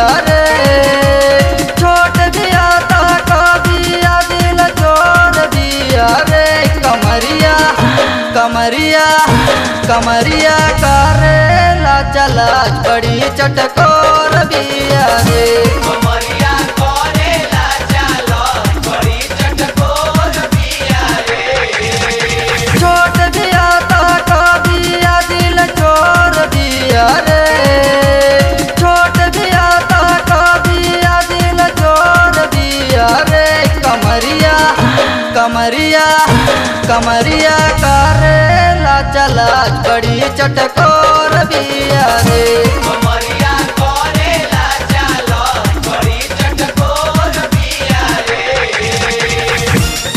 बिया रे छोट बिया ता कबिया दिल जोर बिया रे कमरिया कमरिया कमरिया करेला चला बड़ी चटकोर बिया रे कमरिया करेला चालो बड़ी चटकोर बिया रे छोट बिया ता कबिया दिल चोर बिया रे छोट बिया ता कबिया दिल चोर बिया रे कमरिया कमरिया कमरिया करेला चला बड़ी चटकोर बिया रे कमरिया करेला चालो बड़ी चटकोर बिया रे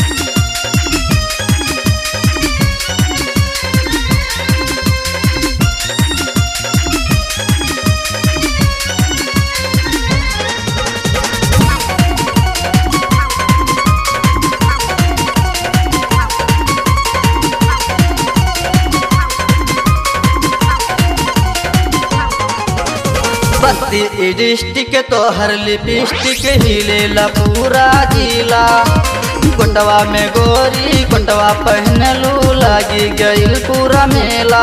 बस्ती डिस्टिक तोहर लिपस्टिक हिलेला पूरा जिला कोटवा में गोरी कोटवा पहनलू लागी गईल पूरा मेला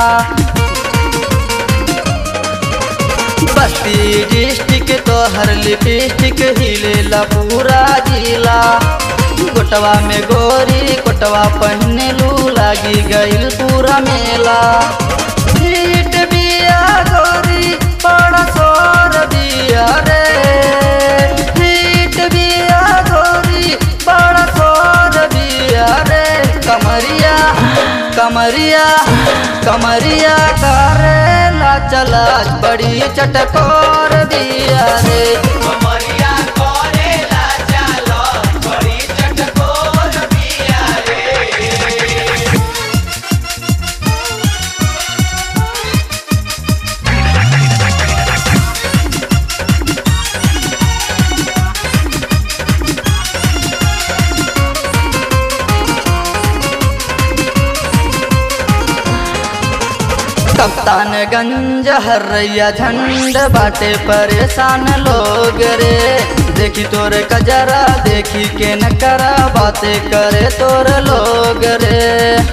बस्ती डिस्टिक तोहर लिपस्टिक हिलेला पूरा जिला कोटवा में गोरी कोटवा पहनलू लागी गईल पूरा मेला सीट बिया गोरी बड़ा सोर बिया रे सीट बिया गोरी बड़ा सोर बिया रे कमरिया कमरिया कमरिया करेला चला बड़ी चटकोर बिया रे कमरिया करेला चालो बड़ी चटकोर बिया रे कप्तानगंज हरैया झंड बाटे परेशान लोग रे देखी तोरे कजरा देखी के न करा बातें करे तोर लोग रे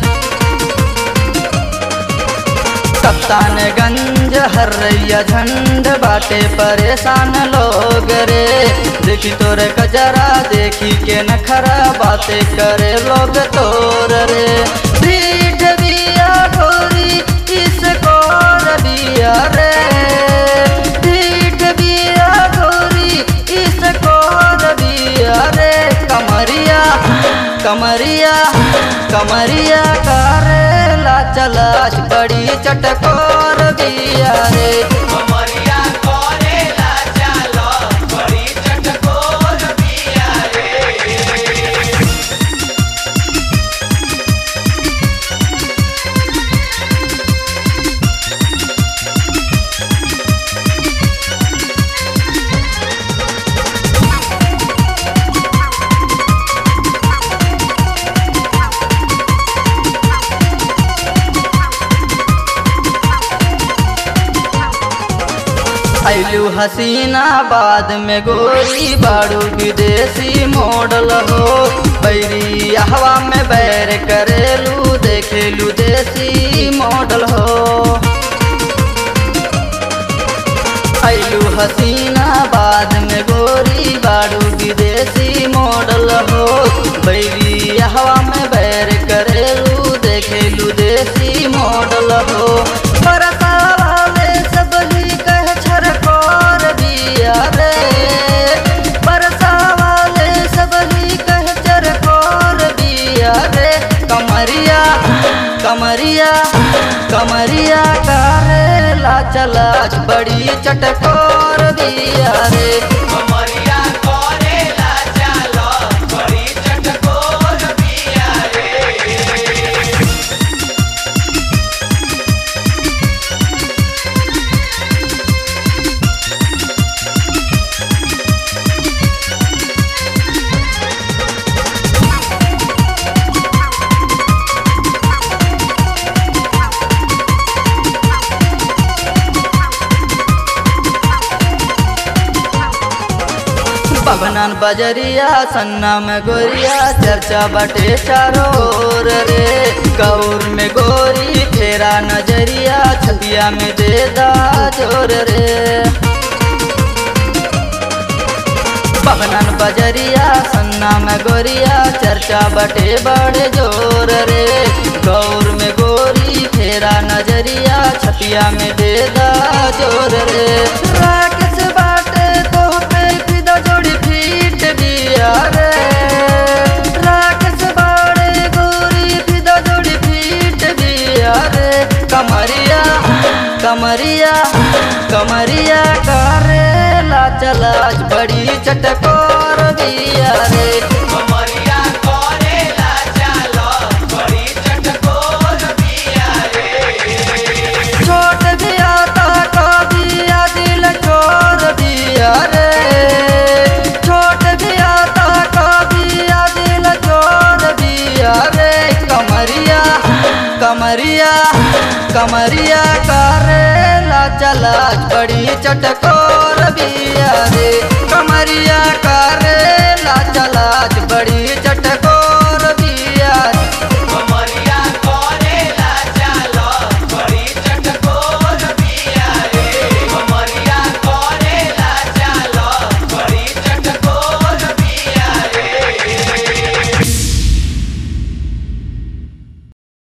कप्तानगंज हरैया झंड बाटे परेशान लोग रे देखी तोरे कजरा देखी के न खरा बातें करे लोग तोर रे पीठ बिया गोरी इस कोर बिया रे पीठ बिया गोरी इस कोर बिया रे कमरिया कमरिया कमरिया करेला चला बड़ी चटकोर बिया रे कमरिया करेला चालो बड़ी चटकोर बिया रे ऐलू हसीना बाद में गोरी बाड़ू विदेशी मॉडल हो बैरी हवा में बैर करेलू देखेलू देसी मॉडल हो ऐलू हसीना बाद में गोरी बाड़ू विदेशी मॉडल हो बैरी हवा में बैर करेलू देखेलू देसी मॉडल हो बरसा वाले सब ही कह छरकोर बिया रे बरसा वाले सब ही कह चरकोर बिया रे कमरिया कमरिया कमरिया करेला चला बड़ी चटकोर बिया रे कमरिया करेला चालो बड़ी चटकोर बिया रे बभनन बजरिया सन्ना में गोरिया चर्चा बटे चारों ओर रे गौर में गोरी फेरा नजरिया छबिया में दे दा जोर रे बभनन बजरिया सन्ना में गोरिया चर्चा बटे बड़े जोर रे गौर में गोरी फेरा नजरिया छपिया में दे दा जोर रे राकेश बाटे तो पे फिदा जोड़ी फीट दिया रे राकेश बाड़े गोरी फिदा जोड़ी फीट दिया रे कमरिया कमरिया कमरिया करेला चलाज बड़ी चटकोर दिया रे कमरिया करेला चालो बड़ी चटकोर बिया रे छोट दिया ता दिया दिल छोड़ दिया रे छोट दिया ता दिया दिल छोड़ दिया रे कमरिया कमरिया कमरिया करेला चला बड़ी चटकोर बिया रे कमरिया करेला चला बड़ी चटकोर